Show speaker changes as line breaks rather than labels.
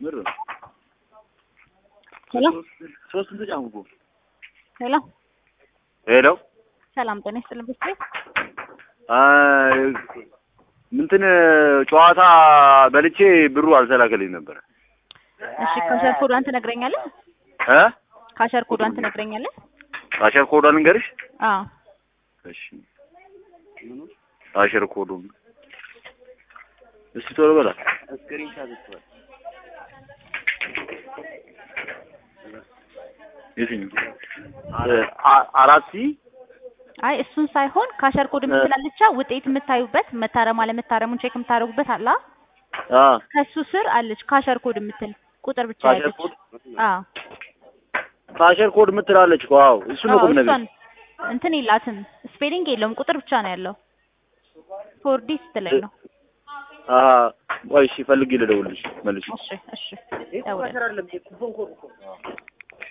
ምር
ሄሎ
ሶስት እንትን ጫንኩ እኮ
ሄሎ
ሄሎ
ሰላም ጤና ይስጥልን ቤተሰብ
አይ እንትን ጨዋታ በልቼ ብሩ አልተላከልኝ ነበረ
እሺ ካሸር ኮዷን ትነግረኛለህ
እ
ካሸር ኮዷን ትነግረኛለህ
አሸር ኮዷን ልንገርሽ
አዎ
እሺ አሸር ኮዱን እስቲ ቶሎ በላ የትኛው አ- አራት ሲ
አይ እሱን ሳይሆን ካሸር ኮድ የምትላለቻ ውጤት የምታዩበት መታረም አለመታረሙን ቼክ የምታደርጉበት አላ
አ
ከሱ ስር አለች ካሸር ኮድ የምትል ቁጥር ብቻ
ካሸር
ያለች
ኮድ
አዎ
ካሸር ኮድ የምትላለች እኮ አዎ እሱ ነው
አዎ
ቁም ነገር
እሷን እንትን የላትም ስፔሊንግ የለውም ቁጥር ብቻ ነው ያለው ፎርዲ ስትለኝ ነው
አሀ ቆይ እሺ ፈልጌ ልደውልልሽ መልሽ
እሺ እሺ ደውለኝ